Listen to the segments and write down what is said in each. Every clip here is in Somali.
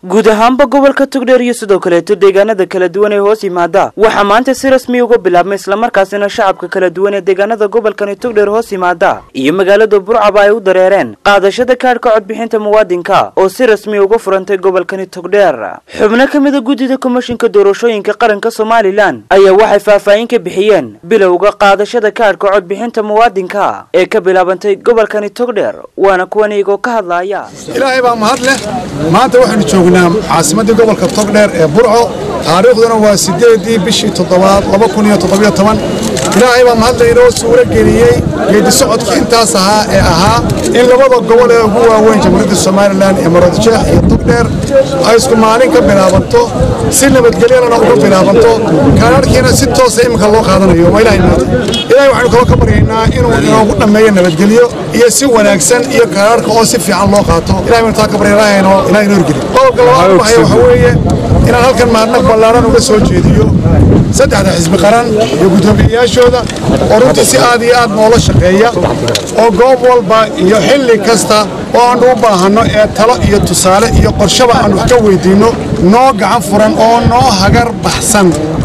guud ahaanba gobolka togdheer iyo sidoo kaleeto deegaanada kala duwan ee hoos yimaada waxaa maanta si rasmi uga bilaabmay islamarkaasina shacabka kala duwan ee deegaanada gobolkani togdheer hoos yimaada iyo magaalada burcaba ay u dareereen qaadashada kaadhka codbixinta muwaadinka oo si rasmi uga furantay gobolkani togdheer xubno ka mida guddida komishinka doorashooyinka qaranka somalilan ayaa waxay faahfaahin ka bixiyeen bilowga qaadashada kaadhka codbixinta muwaadinka ee ka bilaabantay gobolkani togdheer waana kuwan iyagoo ka hadlaaya ilaahay baa mahad leh maanta waxaanu joognaa caasimaddii gobolka togdheer ee burco taariikhduna waa siddeedii bishii toddobaad laba kun iyo toddobiyo toban ilaahay baa mahad leh inoo suuro geliyey geedi socodkii intaas ahaa ee ahaa in labada gobol ee ugu waaweyn jamhuuriyadda somalilan ee maroodjeex iyo togdheer ay isku maalin ka bilaabanto si nabadgelyadana uga bilaabanto kaadharhkiina si toosa iminka loo qaadanayo waa ilahay mahad ilaahay waxaynu kaloo ka baryaynaa inuu inoogu dhammeeyo nabadgelyo iyo si wanaagsan iyo kaadharhka oo si fiican loo qaato ilahay baynu taa ka baryaynaa ilahay inoo horgeliyo qodobka labaad waxaya waxa weeye inaan halkan mahadnaq ballaaran uga soo jeediyo saddexda xisbi qaran iyo guddoomiyeyaashooda oo runtii si aad iyo aad noola shaqeeya oo goob walba iyo xilli kasta oo aannu u baahanno ee talo iyo tusaale iyo qorshaba aan wax ka weyddiinno noo gacan furan oo noo hagar baxsan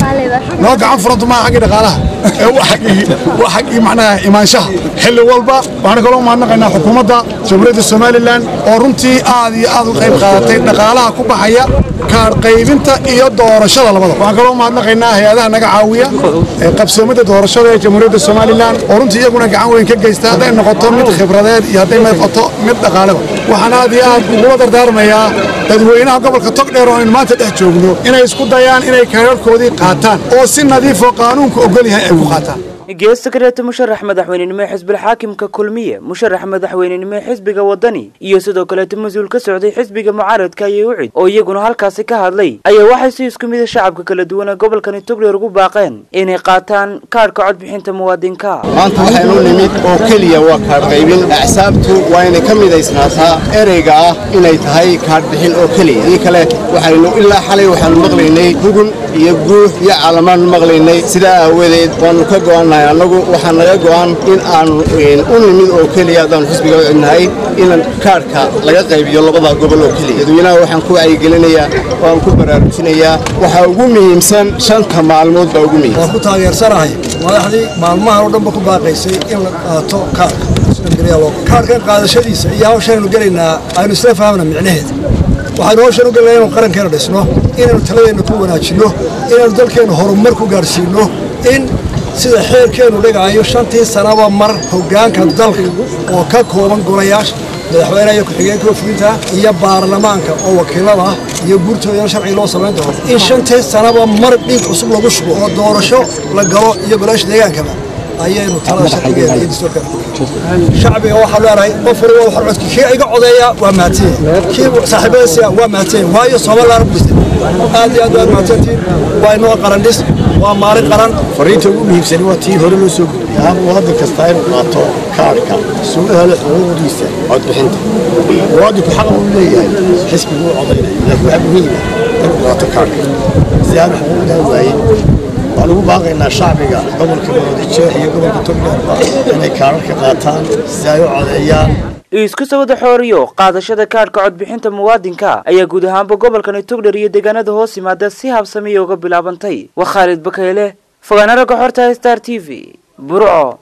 noo gacan furantu maaha xaggii dhaqaalaha ee waa xaggii macnaha imaanshaha xilli walba waxaanu kaloo mahadnaqaynaa xukuumadda jamhuuriyadda somalilan oo runtii aad iyo aad u qayb qaadatay dhaqaalaha ku baxaya kaadh qaybinta iyo doorashada labada waxaan kaloo mahadnaqaynaa hay-adaha naga caawiya ee qabsoomada doorashada ee jamhuuriyadda somalilan oo runtii iyaguna gacan weyn ka geysta hadday noqoto mid khibradeed iyo hadday noqoto mid dhaqaaleba waxaan aad iyo aad ugula dardaarmayaa dadweynaha gobolka togdheer oo aynu maanta dhex joogno inay isku dayaan inay kaadharhkoodii qaataan oo si nadiifoo qaanuunka ogol yahay ay ku qaataan geesta kaleeto musharax madaxweynenimo ee xisbil xaakimka kulmiye musharax madaxweynenimo ee xisbiga wadani iyo sidoo kaleeto mas-uul ka socday xisbiga mucaaradka ayay ucid oo iyaguna halkaasi ka hadlay ayaa waxay si isku mida shacabka kala duwan ee gobolkani togdheer ugu baaqeen inay qaataan kaadhka codbixinta muwaadinka maanta waxaynu nimid oo keliya waa kaadh qaybin axsaabtu waa inay ka midaysnaataa ereyga ah inay tahay kaadhbixin oo keliya dii kale waxaynu ilaa xalay waxaanu maqlaynay hugun iyo guux iyo caalamaannu maqlaynay sidaa aawadeed waannu ka go'annahay annagu waxaa naga go'an in aanu u nimid oo keliya haddaanu xisbiga u cidnahay in kaadhka laga qaybiyo labada gobol oo keliya dadweynaha waxaan ku wacyigelinayaa waan ku baraarujinayaa waxaa ugu muhiimsan shanta maalmood baa ugu muhiimsan waan ku taageersanahay madaxdii maalmahan oo dhanba ku baaqaysay in la qaato kaadhka kaadhkan qaadashadiisa iyo hawshaynu gelaynaa aynu isla fahamna micnaheeda waxaynu hawshan u gelnaa inaynu qarankeena dhisno inaynu taladeenna ku wanaajinno inaynu dalkeenna horumar ku gaadhsiinno in sida xeerkeennu dhigaayo shantii sanaba mar hoggaanka dalka oo ka kooban golayaasha madaxweynaha iyo ku-xigeenka wafulinta iyo baarlamaanka oo wakiilada ah iyo guurtoodana sharciga loo samayn doono in shantii sanaba mar dhiig cusub lagu shubo oo doorasho la galo iyo golayaasha deegaankaba ayaynu talada sharcigeeda iyo dastuurka shacbiga waxaa leenahay qof waliba waxaa codki kii iga codeeya waa mahadsan kii saaxiibadiisa waa mahadsan waayo Soomaaliland bulshada aad iyo aad waa mahadsantiin waa inoo qaran dhis waa maalin qaran fariinta ugu muhiimsan waa tii hore loo soo gudbiyay hab waddan kasta inuu qaato kaadhka suu helo xuquuqdiisa codbixinta muwaadinku xaq uu leeyahay xisbigu u codaynaya laakiin waxaa muhiim ah inuu qaato kaadhka si aan xuquuqdaa waayin waan ugu baaqaynaa shacbiga gobolka maroodijeex iyo gobolka togdheerba inay kaadharka qaataan si ay u codeeyaan isku sawada xooriyo qaadashada kaadhka codbixinta muwaadinka ayaa guud ahaanba gobolkani togdher iyo deegaanada hoos yimaada si habsamiya uga bilaabantay waa khaalid bakayle fogaana ragga xorta star t v burco